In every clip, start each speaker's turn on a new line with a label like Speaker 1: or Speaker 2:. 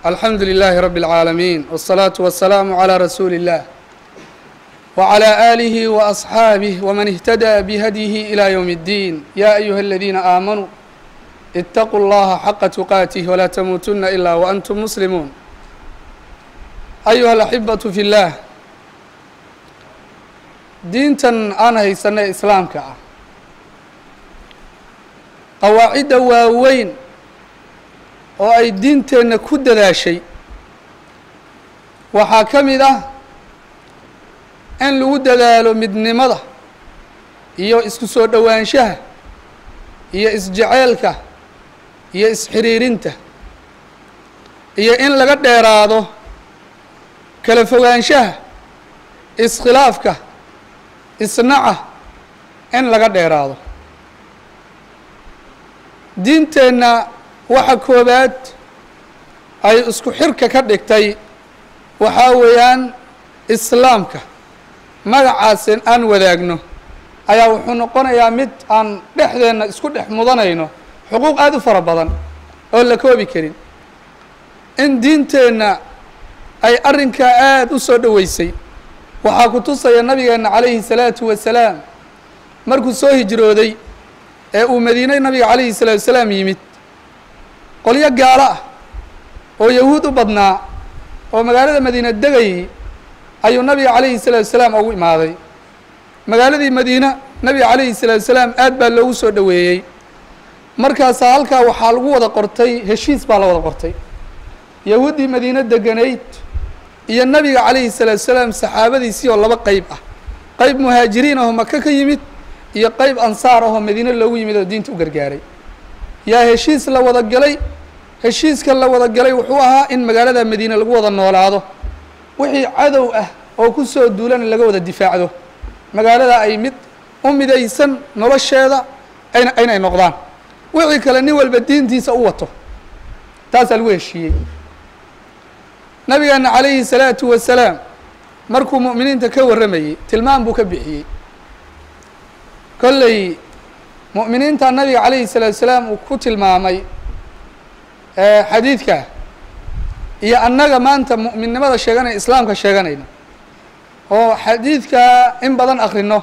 Speaker 1: alxamdu لlh rb العaalamiin والصlaaةu والسlاam عlى rasuuli الlah وعlى آlih وأصxaabih wman اhtadى bhdيh إlى yوم الdin ya أyuha اladina aamanuu اtaquu اllaha xaqa تuqaatih wla tmuutuna ilا وأntum muslimuun ayuha الأxibaة fi اllah diintan aan haysanay islaamka ah qawaacidda waaweyn oo ay diinteenna ku dadaashay waxaa ka mid ah in lagu dadaalo midnimada iyo isku soo dhowaanshaha iyo isjeceelka iyo isxiriirinta iyo in laga dheeraado kala fogaanshaha iskhilaafka isnaca in laga dheeraado diinteenna waxa koobaad ay isku xirka ka dhigtay waxaa weeyaan islaamka magacaasen aan wadaagno ayaa wuxuu noqonayaa mid aan dhexdeenna isku dhex mudanayno xuquuq aada u fara badan oo la koobi karin in diinteenna ay arrinkaa aada u soo dhoweysay waxaa ku tusaya nabigeenna calayhi salaatu wasalaam markuu soo hijrooday ee uu madiine nabiga calayhi salaatu wasalaam yimid qolyo gaalo ah oo yahuud u badnaa oo magaalada madiina degayay ayuu nabiga calayhi salaatu wasalaam ugu imaaday magaaladii madiina nabiga calayhi salaatu wasalaam aad baa loogu soo dhoweeyey markaasaa halkaa waxaa lagu wada qortay heshiis baa la wada qortay yahuuddii madiine deganayd iyo nabiga calayhi salaatu wasalaam saxaabadiisii oo laba qeyb ah qeyb muhaajiriin ahoo maka ka yimid iyo qeyb ansaar ahoo madiine loogu yimid oo diinta u gargaaray yaa heshiis la wada galay heshiiska la wada galay wuxuu ahaa in magaalada madiine lagu wada noolaado wixii cadow ah oo ku soo duulana laga wada difaacdo magaalada ay mid u midaysan nolosheeda ayna inay noqdaan wixii kale nin walba diintiisa u wato taasaa lagu heshiiyey nabigeena calayhi salaatu wasalaam markuu mu'miniinta ka warramayey tilmaam buu ka bixiyey kolley mu'miniinta nabiga calayhi salaatu wasalaam uu ku tilmaamay xadiidka iyo annaga maanta mu'minnimada sheeganaya islaamka sheeganayna oo xadiidka in badan akrino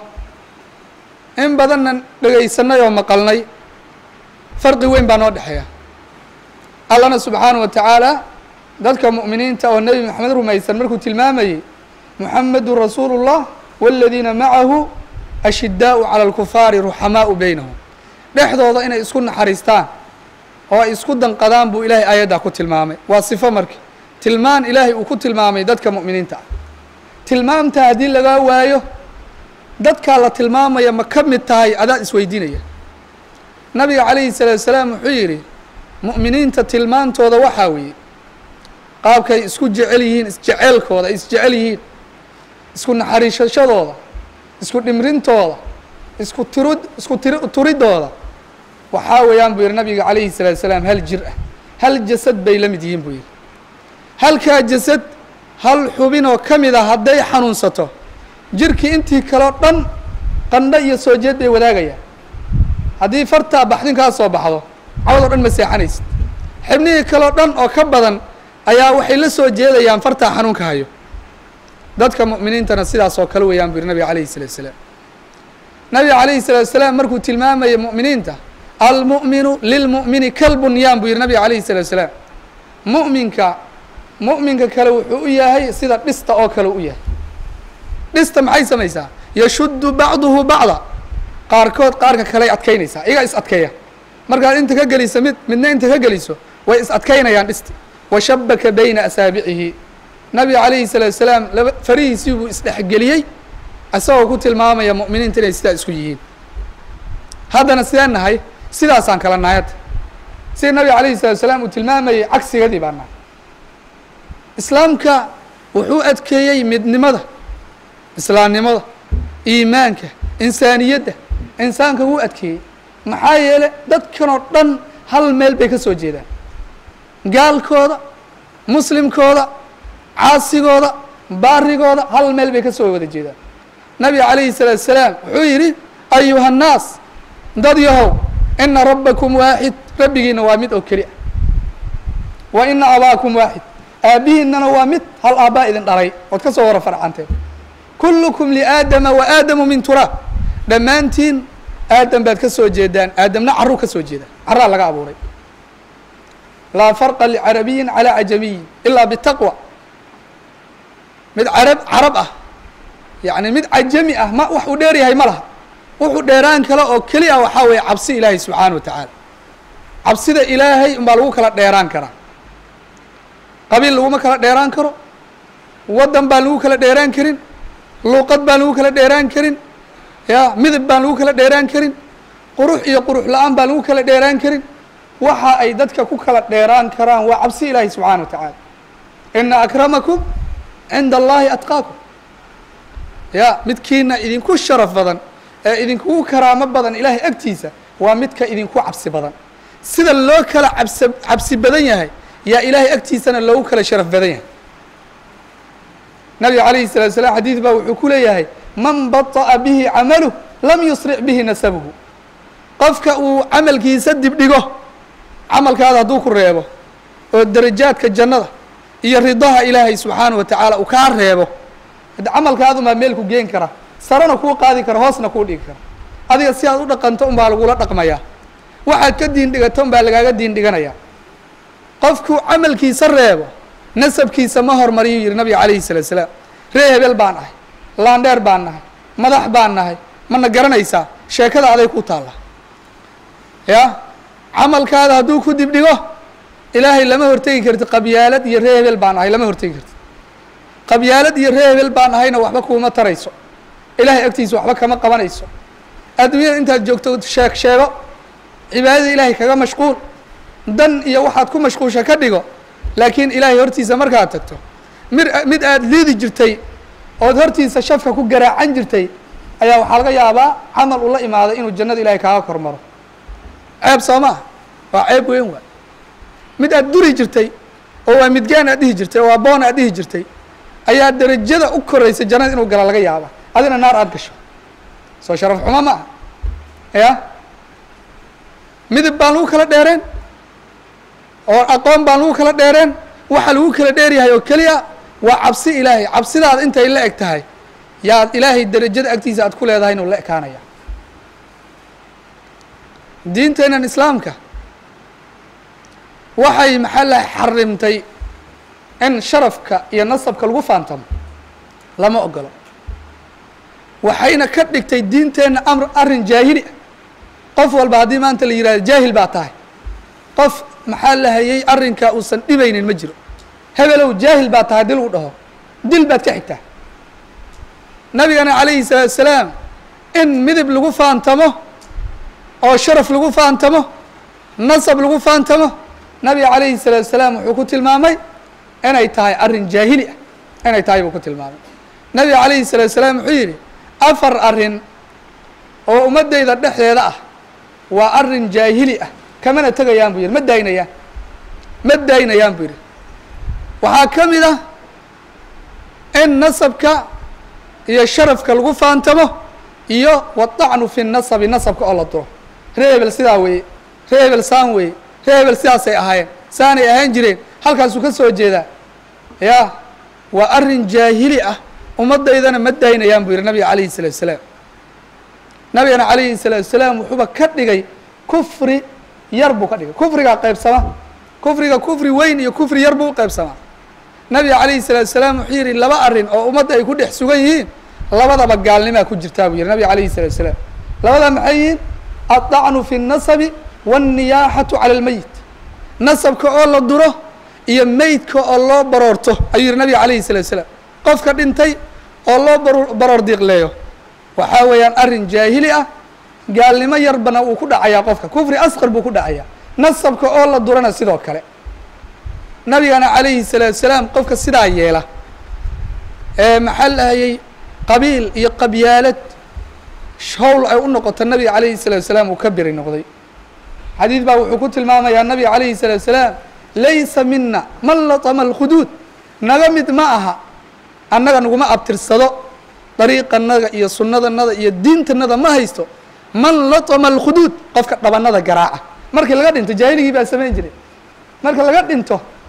Speaker 1: in badanna dhegaysanay oo maqalnay farqi weyn baa noo dhexeeya allana subxaanaه wa tacaala dadka mu'miniinta oo nebi moxamed rumaysan markuu tilmaamayey muxamedun rasuulu الlah wاladiina macahu ashidaau calى اlkufaari ruxamaau beynahum dhexdooda inay isku naxariistaan oo ay isku danqadaan buu ilaahay aayaddaa ku tilmaamay waa sifo marka tilmaan ilaahay uu ku tilmaamay dadka mu'miniinta ah tilmaamta haddii lagaa waayo dadkaa la tilmaamaya ma ka mid tahay adaa isweydiinaya nabiga calayhi salaatu wasalaam wuxuu yidhi mu'miniinta tilmaantooda waxaa weeye qaabkay isku jecel yihiin isjeceelkooda ay isjecel yihiin isku naxariishashadooda isku dhimrintooda isku tirud isku tiri turidooda waxaa weeyaan buu yihi nabiga calayhi salaatu wasalaam hal jir ah hal jasad bay la mid yihiin buu yihi halkaa jasad hal xubinoo ka mid a hadday xanuunsato jirkii intii kaleo dhan qandho iyo soo jeed bay wadaagayaan haddii fartaa baxdin kaa soo baxdo cawad o dhan ma seexanaysid xibnihii kaleo dhan oo ka badan ayaa waxay la soo jeedayaan fartaa xanuunka hayo dadka mu'miniintana sidaas oo kale weeyaan buu yihi nabiga calayhi salatu wasalaam nabiga calayhi salaatu wasalaam markuu tilmaamayay mu'miniinta almu'minu lilmu'mini kalbunyaan buu yihi nabiga calayhi salatu wasalaam mu'minka mu'minka kale wuxuu u yahay sida dhista oo kale u yahay dhista maxay samaysaa yashuddu bacduhu bacda qaarkood qaarka kaley adkaynaysaa iyagaa is adkeeya markaad inta ka geliso mid midna inta ka geliso way is adkaynayaan dhisti washabaka bayna asaabicihi nabiga calayhi salaatu wasalaam laba farihiisii buu isdhexgeliyey isagoo ku tilmaamaya mu'miniinta inay sidaa isku yihiin haddana sidee nahay sidaasaan kala nahay hadda sida nabiga calayhi salatu wasalaam uu tilmaamayay cagsigadii baa nahay islaamka wuxuu adkeeyey midnimada islaamnimada iimaanka insaaniyadda insaanka wuu adkeeyey maxaa yeelay dadkan oo dhan hal meel bay ka soo jeedaan gaalkooda muslimkooda caasigooda baarigooda hal meel bay ka soo wada jeedaan nabiga calayhi salaatu wasalaam wuxuu yidhi ayuha nnaas dad yahow ina rabbakum waaxid rabbigiina waa mid oo keli ah wa ina abaakum waaxid aabbihiinana waa mid hal aabbaa idin dhalay ood ka soo wara farcanteen kullukum liaadama wa aadamu min turaab dhammaantiin aadam baad ka soo jeedaan aadamna caruu ka soo jeeda carraa laga abuuray laa farqa licarabiyin calaa cajamiyin ilaa bitaqwa mid carab carab ah yacni mid cajami ah ma wax uu dheer yahay ma laha wuxuu dheeraan kale oo keliya waxaa weeye cabsi ilaahay subxaana wa tacaala cabsida ilaahay unbaa lagu kala dheeraan karaa qabiil laguma kala dheeraan karo waddan baan lagu kala dheeraan karin luuqad baan lagu kala dheeraan karin ya midab baan lagu kala dheeraan karin qurux iyo qurux la-aan baan lagu kala dheeraan karin waxa ay dadka ku kala dheeraan karaan waa cabsi ilaahi subxaana wa tacaala ina akramakum cinda allahi atqaakum ya midkiina idinku sharaf badan ee idinkugu karaamo badan ilaahay agtiisa waa midka idinku cabsi badan sida loo kala cabsi cabsi badan yahay yaa ilaahay agtiisana loogu kala sharaf badan yahay nabiga calayhi salatu salaam xadiid baa wuxuu ku leeyahay man baطa'a bihi camaluh lam yusric bihi nasabuhu qofka uu camalkiisa dibdhigo camalkaada hadduu ku reebo oo darajaadka jannada iyo ridaha ilaahay subxaana wa tacaala uu kaa reebo hadde camalkaadumaa meel ku geen kara sarena kuu qaadi kara hoosna kuu dhigi kara adiga si aad u dhaqanto unbaa lagula dhaqmayaa waxaad ka diin dhigato unbaa lagaaga diin dhiganayaa qofkuu camalkiisa reebo nasabkiisa ma hormariyuu yihi nabiga calayhi salatu salaam ree hebel baan ahay laandheer baan nahay madax baan nahay mana garanaysaa sheekada aday ku taalla ya camalkaada hadduu ku dibdhigo ilaahay lama hortegi karti qabyaalad iyo ree hebel baan ahay lama hortegi karti qabyaalad iyo ree hebel baan ahayna waxba kuuma tarayso ilaahay agtiisa waxba kama qabanayso adduunyada intaad joogto sheeg sheego cibaadada ilaahay kaga mashquul dan iyo waxaad ku mashquulsha ka dhigo laakiin ilaahay hortiisa markaad tagto mir mid aada liidi jirtay ood hortiisa shafka ku garaacan jirtay ayaa waxaa laga yaabaa camal ula imaaday inuu jannada ilahay kaaga kor maro ceeb soo maa waa ceeb weyn waa mid aad duri jirtay oo waa midgaan aad dhihi jirtay oo waa boon aad dhihi jirtay ayaa derajada u koraysa jannada inuu gala laga yaaba adina naar aada gasho soo sharaf xumo ma aha ya midab baan lagu kala dheereen oo aqoon baan lagu kala dheereen waxa lagu kala dheeryahay oo keliya waa cabsi ilaahay cabsidaada intay la eg tahay yaad ilaahay derajada agtiisa aad ku leedahay inuu la ekaanaya diinteennan islaamka waxay maxaa la xarimtay in sharafka iyo nasabka lagu faantamo lama ogolo waxayna ka dhigtay diinteenna amr arrin jaahili ah qof walba haddii maanta la yihahdo jaahil baa tahay qof maxaa la hayay arrinkaa uusan dhibaynin ma jiro hebelow jaahil baa tahay dil uu dhaho dil baad ka xigtaa nabigana calayhi salaatu salaam in midib lagu faantamo oo sharaf lagu faantamo nasab lagu faantamo nabiga calayhi salaatu salaam wuxuu ku tilmaamay inay tahay arrin jaahili ah inay tahay buu ku tilmaamay nabiga calayhi salaatu salaam wuxuu yidhi afar arrin oo ummaddayda dhexdeeda ah waa arrin jaahili ah kamana tegayaan buu yidhi ma daynayaan ma daynayaan buu yidhi waxaa ka mid ah in nasabka iyo sharafka lagu faantamo iyo wadacnu fi nasabi nasabka oo la duro ree hebel sidaa weeye ree hebel saan weeye ree hebel sidaasay ahaayeen saanay ahaan jireen halkaasuu ka soo jeedaa ya waa arrin jaahili ah ummaddaydana ma daynayaan buu yidhi nabiga calayhi salaatu salaam nabigana calayhi salaatu salaam wuxuuba ka dhigay kufri yar buu ka dhigay kufrigaa qaybsama kufriga kufri weyn iyo kufri yar buu u qaybsamaa nabiga calayhi salaatu salaam wuxuu yidhi laba arrin oo ummadda ay ku dhex sugan yihiin labadaba gaalnimaa ku jirtaa buu yihi nabiga calayhi salaatu salaam labadaa maxay yihiin addacnu fi nasabi waanniyaaxatu cala almeyit nasabka oo la duro iyo meydka oo loo baroorto ayuu yihi nabiga calayhi salaatu salaam qofka dhintay oo loo bar baroor diiqleeyo waxaa weeyaan arrin jaahili ah gaalnimo yarbana uu ku dhacayaa qofka kufri asqar buu ku dhacayaa nasabka oo la durana sidoo kale nabigana calayhi salaatu salaam qofka sidaa yeela ee maxaa lahayay qabiil iyo qabyaalad howl ay u noqoto nabiga calayhi salaatu salaam uu ka beri noqday xadiid baa wuxuu ku tilmaamayaa nabiga calayhi salaatu salaam laysa mina man latama alkhuduud naga mid ma aha annaga naguma abtirsado dariiqanaga iyo sunnadanada iyo diintanada ma haysto man latama alkhuduud qofka dhabanada garaaca markii laga dhinto jaahiligii baa samayn jiray marka laga dhinto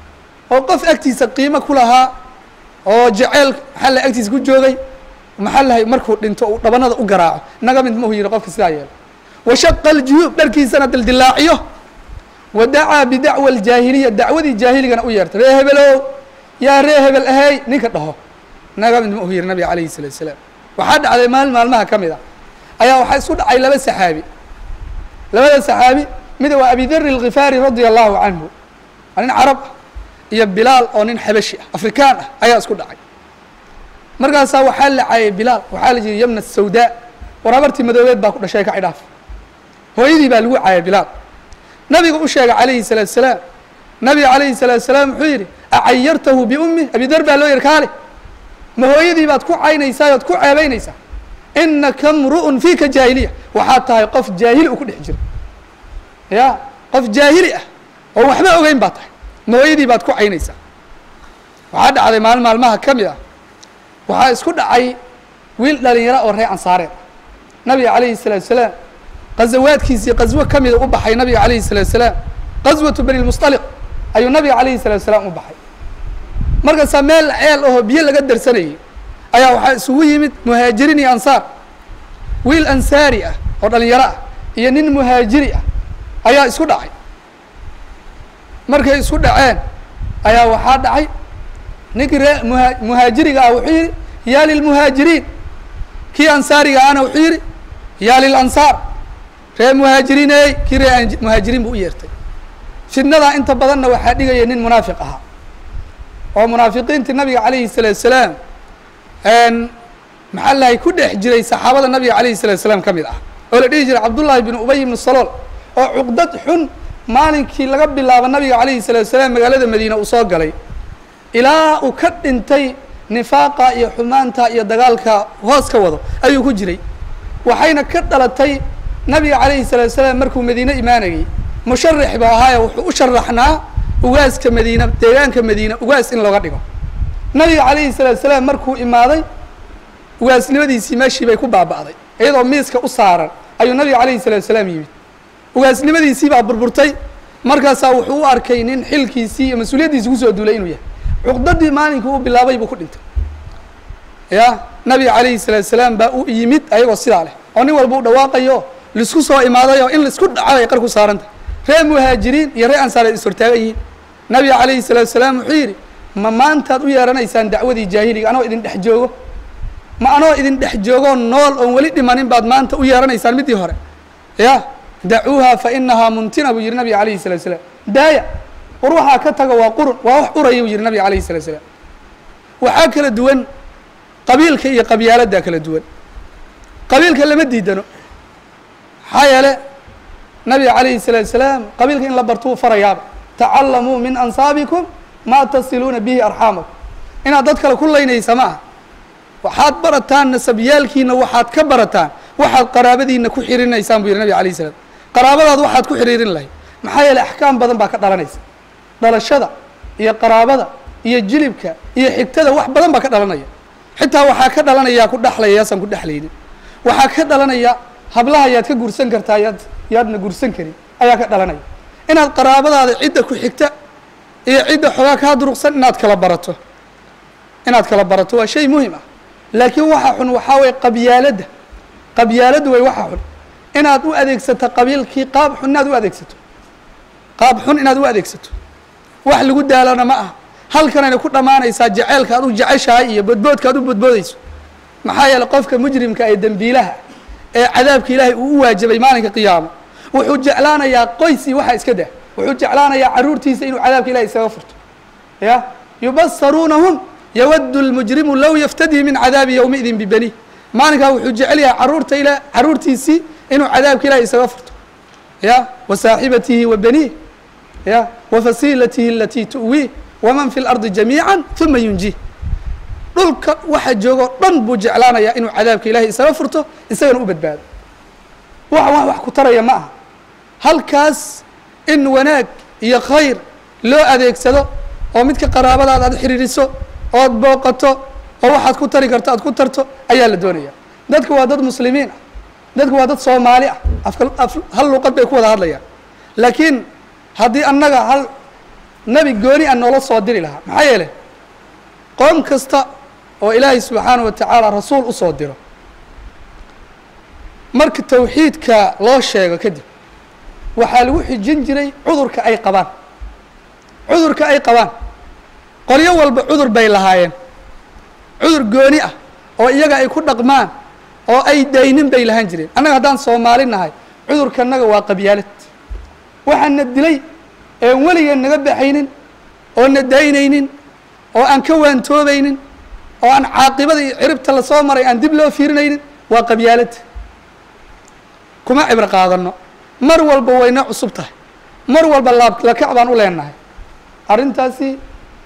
Speaker 1: oo qof agtiisa qiimo ku lahaa oo jaceyl maxaa la agtiisa ku joogay maxaa lahay markuu dhinto uu dhabanada u garaaco naga mid mahu yihi qofka sidaa yeelo washaqa aljuyuub dharkiisana dildilaaciyo wa dacaa bidacwa aljaahiliya dacwadii jaahiligana u yeertay ree hebelow yaa ree hebel ahey ninka dhaho naga mid mahu yihi nabiga calayhi salatu salaam waxaa dhacday maalin maalmaha ka mid a ayaa waxaa isku dhacay laba saxaabi labada saxaabi mid waa abi deri alkhifaari radia allahu canhu waa nin carab ah iyo bilaal oo nin xabashi ah afrikaan ah ayaa isku dhacay markaasaa waxaa la caayay bilaal waxaa la yidhi yamna sawdaa war habartii madoobeed baa ku dhashay ka cidhaaf hooyadii baa lagu caayay bilaal nabiga u sheegay calayhi salaatu salaam nabiga calayhi salaatu salaam wuxuu yidhi acayartahu biummi abidar baa loo yihi kaale ma hooyadii baad ku caynaysaa ood ku ceebaynaysaa inaka mru'un fiika jaahiliya waxaad tahay qof jaahili u ku dhex jira ya qof jaahili ah oo waxba ogeyn baa tahay ma hooyadii baad ku caynaysaa waxaa dhacday maalin maalmaha ka mid ah waxaa isku dhacay wiil dhalinyaro oo reer ansaareed nabiga calayhi salaatu salaam qazawaadkiisii qaswo ka mida u baxay nabiga calayhi salaatu salaam qaswatu bani lmusطaliq ayuu nabiga calayhi salaatu salaam u baxay markaasaa meel ceel ahoo biyo laga darsanayay ayaa waxaa isugu yimid muhaajiriin iyo ansaar wiil ansaari ah oo dhalinyaro ah iyo nin muhaajiri ah ayaa isku dhacay markay isku dhaceen ayaa waxaa dhacay ninkii ree muha muhaajiriga ah wuxuu yidhi yaa lilmuhaajiriin kii ansaariga ahna wuxuu yidhi yaa lilansaar ree muhaajiriiney kii ree muhaajiriin buu u yeertay fidnadaa inta badanna waxaa dhigaya nin munaafiq ahaa oo munaafiqiintii nabiga calayhi salaatu salaam maxaa lahay ku dhex jiray saxaabada nabiga calayhi salatu salaam ka mid ah oo la dhihi jiray cabdullaahi binu ubay ibnu salool oo cuqdad xun maalinkii laga bilaabo nabiga calayhi salaatu salaam magaalada madiina uu soo galay ilaa uu ka dhintay nifaaqa iyo xumaanta iyo dagaalka hoos ka wado ayuu ku jiray waxayna ka dhalatay nabiga calayhi salaatu salaam markuu madiine imaanayay musharax ba ahaaye wuxuu u sharaxnaa ugaaska madiina deegaanka madiina ugaas in looga dhigo nabiga calayhi salaatu salaam markuu imaaday ugaasnimadiisii meeshii bay ku baaba'day iyadoo miiska u saaran ayuu nabiga calayhi salaatu salaam yimid ugaasnimadiisii baa burburtay markaasaa wuxuu u arkay nin xilkiisii iyo mas-uuliyaddiisi kusoo duulay inuu yahay cuqdadii maalinkii uu bilaabay buu ku dhintay ya nabiga calayhi salaatu salaam baa u yimid ayagoo sidaa leh oo nin walba u dhawaaqayo laisku soo imaaday oo in laisku dhaca ay qar ku saarantah reer muhaajiriin iyo reer ansaareed is hortaagan yihiin nabiga calayhi salaatu salaam wuxuu yidhi ma maantaad u yeeranaysaan dacwadii jaahiliga anoo idin dhex joogo ma anoo idin dhex joogoo nool oon weli dhimanin baad maanta u yeeranaysaan middii hore ya dacuuha fa inahaa muntina buu yihi nabiga calayhi salatu salaam daaya war waxaa ka taga waa qurun waa wax uraya buu yihi nabiga calayhi salatu salaam waxaa kala duwan qabiilka iyo qabyaaladdaa kala duwan qabiilka lama diidano maxaa yeele nabiga calayhi salaatu salaam qabiilka in la bartuu farayaaba tacalamuu min ansaabikum maa tasiluuna bihi arxaamakum inaad dad kale ku laynaysa ma aha waxaad barataan nasabyaalkiina waxaad ka barataan waxaad qaraabadiina ku xiriirinaysaan buu yihi nabiga alayh salaam qaraabadaad waxaad ku xiriirin lahayd maxaa yeele axkaam badan baa ka dhalanaysa dhalashada iyo qaraabada iyo jilibka iyo xigtada wax badan baa ka dhalanaya xitaa waxaa ka dhalanaya ku dhexlaya yaasaan ku dhexlaynin waxaa ka dhalanaya hablaha yaad ka gursan kartaa yaad yaadna gursan karin ayaa ka dhalanaya inaad qaraabadaada cidda ku xigta iyo cidda xoogaa kaa duruqsan inaad kala barato inaad kala barato waa shay muhim ah laakiin waxa xun waxaa waye qabyaaladda qabyaaladdu way waxa xun inaad u adeegsato qabiilkii qaab xun inaad u adeegsato qaab xun inaad u adeegsato wax lagu daalana ma aha halkanayna ku dhammaanaysaa jaceylka aad u jeceshahay iyo bodboodka aad u bodboodayso maxaa yeeley qofka mujrimka ee dembiilaha ee cadaabka ilaahay uu u waajibay maalinka qiyaamo wuxuu jeclaanayaa qoys iyo waxaa iska dah wuxuu jeclaanayaa carruurtiisa inuu cadaabka ilahay isaga furto ya yubasaruunahum yawaddu lmujrimu low yaftadii min cadaabi yowmiidin bibani maalinkaa wuxuu jecel yahay caruurta ila carruurtiisii inuu cadaabka ilahay isaga furto ya wa saaxibatihi wa baniih ya wa fasiilatihi alatii tu'wiih waman fi lardi jamiica uma yunjih dhulka waxa joogoo dhan buu jeclaanayaa inuu cadaabka ilahay isaga furto isagana u badbaado wax wax wax ku taraya ma aha halkaas in wanaag iyo khayr loo adeegsado oo midka qaraabadaada aad xiriiriso ood booqato oo waxaad ku tari karto aad ku tarto ayaa la doonaya dadku waa dad muslimiin ah dadku waa dad soomaali ah afka af hal luqad bay ku wada hadlayaan laakiin haddii annaga hal nebi gooni a noola soo diri lahaa maxaa yeelay qoom kasta oo ilaahay subxaanaه wa tacaala rasuul u soo diro marka tawxiidka loo sheego kadib waxaa lagu xijin jiray cudurka ay qabaan cudurka ay qabaan qolyo walba cudur bay lahaayeen cudur gooni ah oo iyaga ay ku dhaqmaan oo ay daynin bay lahaan jireen annaga haddaan soomaali nahay cudurkanaga waa qabyaalad waxaana dilay een weligeen naga baxaynin oo na daynaynin oo aan ka waantoobaynin oo aan caaqibada iyo ciribta lasoo maray aan dib loo fiirinaynin waa qabyaalad kuma cibro qaadano mar walba wayna cusub tahay mar walba laablakac baan u leenahay arrintaasi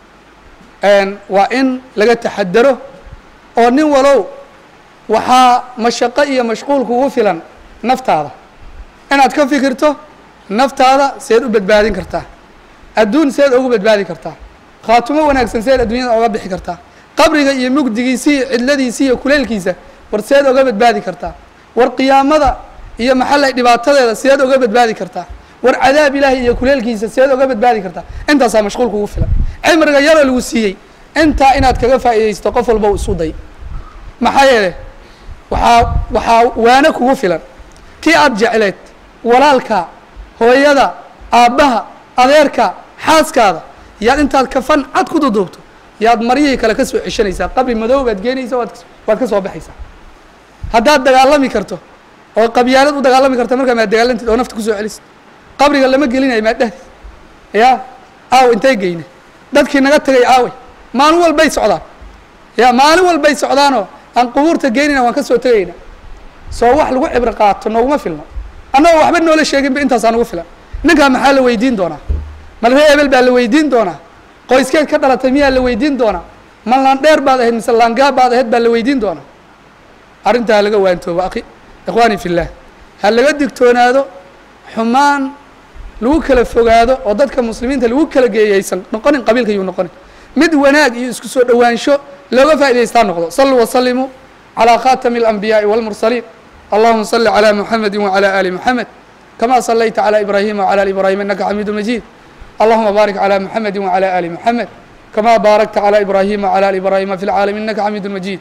Speaker 1: waa in laga taxadaro oo nin walow waxaa mashaqo iyo mashquul kugu filan naftaada inaad ka fikirto naftaada seed u badbaadin kartaa adduun seed ugu badbaadi kartaa khaatumo wanaagsan seed adduunyada oga bixi kartaa qabriga iyo mugdigiisi iyo cidladiisi iyo kuleelkiisa war seed oga badbaadi kartaa war qiyaamada iyo maxallay dhibaatadeeda seed oga badbaadi kartaa war cadaab ilaahay iyo kuleelkiisa seed oga badbaadi kartaa intaasaa mashquul kugu filan cimriga yaroo lagu siiyey intaa inaad kaga faa'iidaysto qof walba u isu day maxaa yeele waxaa waxaa waano kugu filan kii aada jecleed walaalka hooyada aabbaha adeerka xaaskaada yaad intaad kafan cad ku duduubto yaad maryihii kale ka soo ceshanaysaa qabri madow baad geenaysa waad waad ka soo baxaysaa haddaad dagaalami karto oo qabyaalad u dagaalami karta markaa maad dagaalantid oo nafta kusoo celisid qabriga lama gelinayo maad dhehdi ya aaw intay geyne dadkii naga tegay aawey maalin walbay socdaan ya maalin walbay socdaanoo aan qubuurta geynayna waan ka soo tegayna soo wax lagu cibro qaato nooguma filno annagoo waxba noola sheeginba intaasaa nagu filan ninkaa maxaa la weydiin doonaa malree ebel baa la weydiin doonaa qoyskeed ka dhalatay miyaa la weydiin doonaa ma laandheer baad ahayd mise laangaa baad ahayd baa la weydiin doonaa arrintaa ha laga waantoobo akhi ikhwaani fi llah ha laga digtoonaado xumaan lagu kala fogaado oo dadka muslimiinta lagu kala geeyaysan noqonin qabiilka yuu noqonin mid wanaag iyo isku soo dhowaansho looga faa'idaystaa noqdo saluu wasalimuu calىa khatami اlanbiyaaءi wاlmursaliin allahuma صli عlى muxamedi wعlى ali muxamed kama صlayta عlى ibrahima wعlى ali ibrahim inaka xamiidu majid allahuma baarik عlى muxamedi wعlى ali muxamed kama baarakta عlى ibrahima wعlى ali ibrahima fi اlcaalamiin inaka xamiidu majid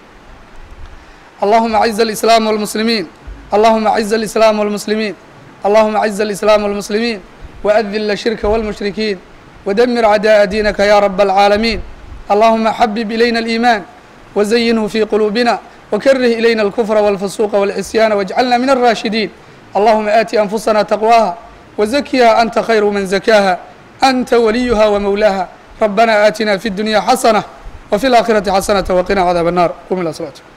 Speaker 1: allahuma aciz اlislaam wاlmuslimiin allahuma aciz اlislaam wاlmuslimiin allahuma aciz اlislaam wاlmuslimiin وأذل الشhirka والمشhriكين ودمر عداء دينka ya رب العاalمين اللهma xبب إليna الإيمان وزينه في قلوبنا وكره إليna الكفر والفسوق والعصيان واجعلنا من الراشدين اللهma آت أنفسنا تقواها وزكها أنت خير من زكاها أنت وليها ومولاها ربنا آتنا في الدنيا حسنة وفي الآخرة حسنة وقنا عذاب النار قم إلى صلاتكم